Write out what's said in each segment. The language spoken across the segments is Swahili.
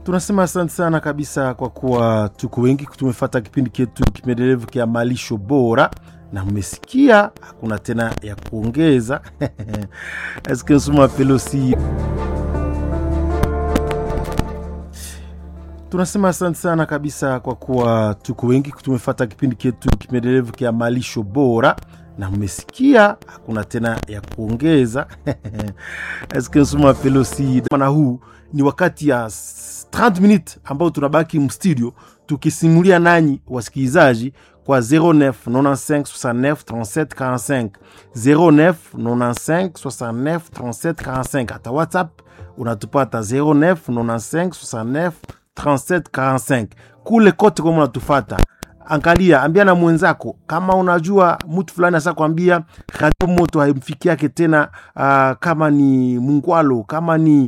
tunasema asante sana kabisa kwa kuwa tuko wengi tumefata kipindi chetu kipendelevu kia malisho bora na mmesikia hakuna tena ya kuongeza eske nsuma pelosi tunasema asante sana kabisa kwa kuwa tuko wengi tumefata kipindi chetu kipendelevu kia malisho bora na mmesikia hakuna tena ya kuongeza eske nsuma pelosi na huu ni wakati ya 30 minutes ambao tunabaki mstudio tukisimulia nanyi wasikilizaji kwa 09 95 69 37 45 09 95 69 37 45 hata whatsapp unatupata 09 95 69 37 45 kule kote kama unatufata angalia ambia na mwenzako kama unajua mtu fulani asa kwambia radio moto haimfiki yake tena uh, kama ni mungwalo kama ni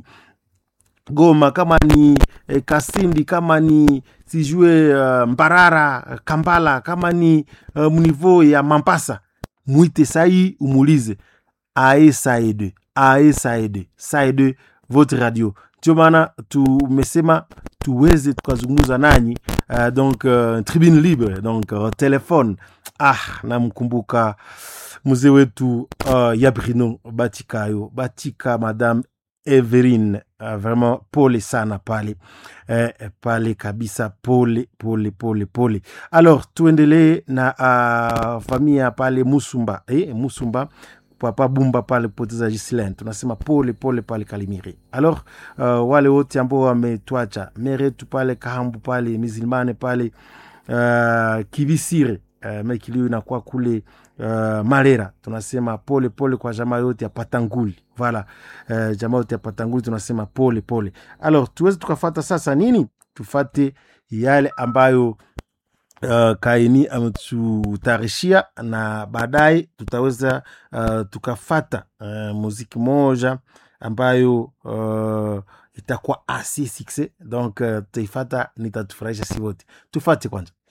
goma kama ni eh, kasindi kama ni sijue uh, mbarara kambala kama ni uh, mnivo ya mampasa mwite sai umulize ae saide ae saide saide votre radio ndio maana tumesema tuweze tukazungumza nanyi uh, donc uh, tribune libre donc uh, telefone ah namkumbuka mzee wetu uh, yabrino batikayo batika madame Everine uh, vraiment pole sana pale eh, pale kabisa pole pole pole pole alors tuendelee na uh, familia pale musumba eh, musumba papa bumba pale poteza Gislaine tunasema pole pole pale Kalimiri. Alors uh, wale wote ambao wametwacha meretu pale Kahambu pale Mizilmane pale uh, Kibisire uh, mekilio inakuwa kule uh, Marera tunasema pole pole kwa jamaa yote ya Patanguli voilà uh, jamaa yote ya Patanguli tunasema pole pole. Alors tuweze tukafata sasa nini? Tufate yale ambayo uh, kaini ametutayarishia na baadaye tutaweza uh, tukafata uh, muziki moja ambayo uh, itakuwa asi succès donc uh, tutaifata nitatufurahisha si wote tufate kwanza